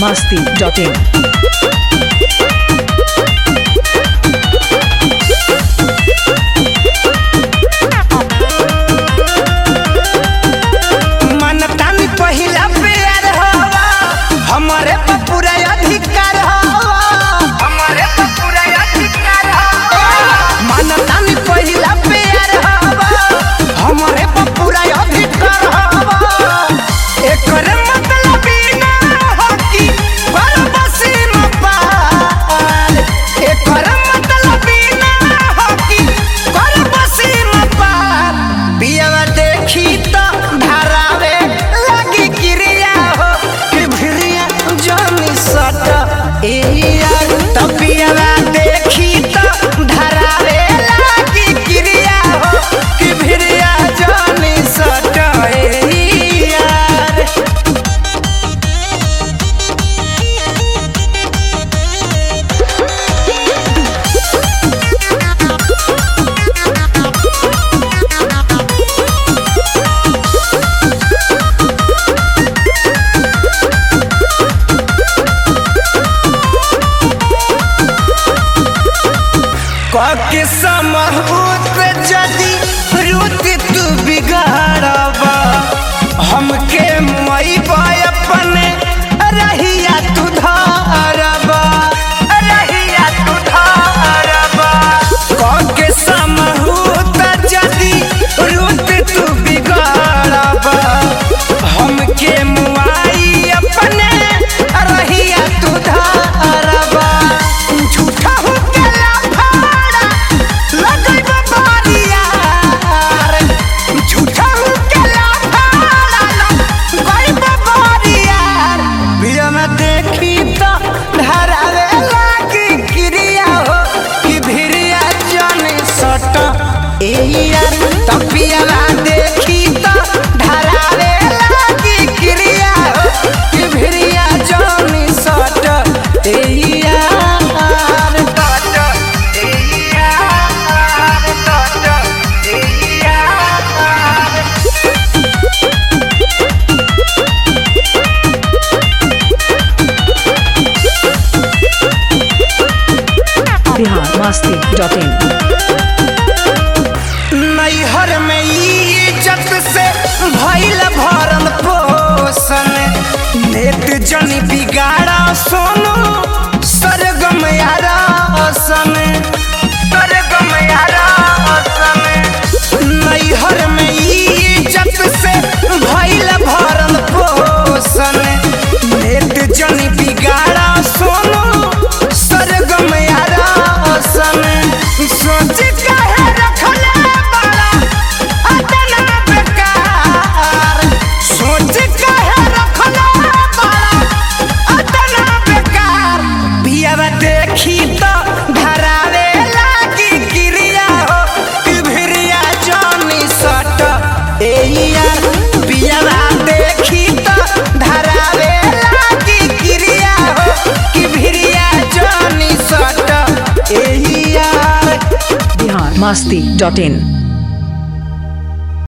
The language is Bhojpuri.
masti.in. मनतान पहिला प्यार हवा हमरे पर पूरा अधिकार हवा हमरे पर पूरा अधिकार हवा मनतान पहिला प्यार हवा हमरे पर पूरा अधिकार हवा एकर मतलब ई ना हो कि परबसी न पार एकर मतलब ई ना हो कि परबसी न पार पियवा देखी तो धरावे लगी क्रिया हो कि भिरिया जमी सट ए यार तो पियवा देखी तो धरावे लगी क्रिया हो कि भिरिया जमी सट ए यार कके समहूत जदि रुति तू बिगाड़बा हमके मई अपने रहिया तू धारबा रहिया तू धारबा कके समहूत जदि रुति तू बिगाड़बा हमके मुआई अपने रहिया तू धारबा झूठा हो के लाफाड़ा लगैब बारियार झूठा हो के लाफाड़ा लगैब बारियार बिया में देखी तो धरावे लागी क्रिया हो कि भिरिया जन सट ए यार तपियाला देखी तो धरावे लागी क्रिया हो कि भिरिया जन सट ए यार सट ए यार सट ए यार Bihar masti.in. नैहर में इज्जत से भइल भरल पोषण नेत जन बिगाड़ा सोनो सरगम यारा सन सरगम यारा सन नैहर में इज्जत से भइल भरल पोषण नेत जन बिगाड़ा सोनो सरगम यारा सन सोच काहे रखले बाड़ा अतना बेकार सोच काहे रखले बाड़ा अतना बेकार पियावा देखी तो धरावे लागी क्रिया हो कि भिरिया जानी सट ए यार पियावा देखी तो धरावे लागी क्रिया हो कि भिरिया जानी सट ए यार Bihar masti.in.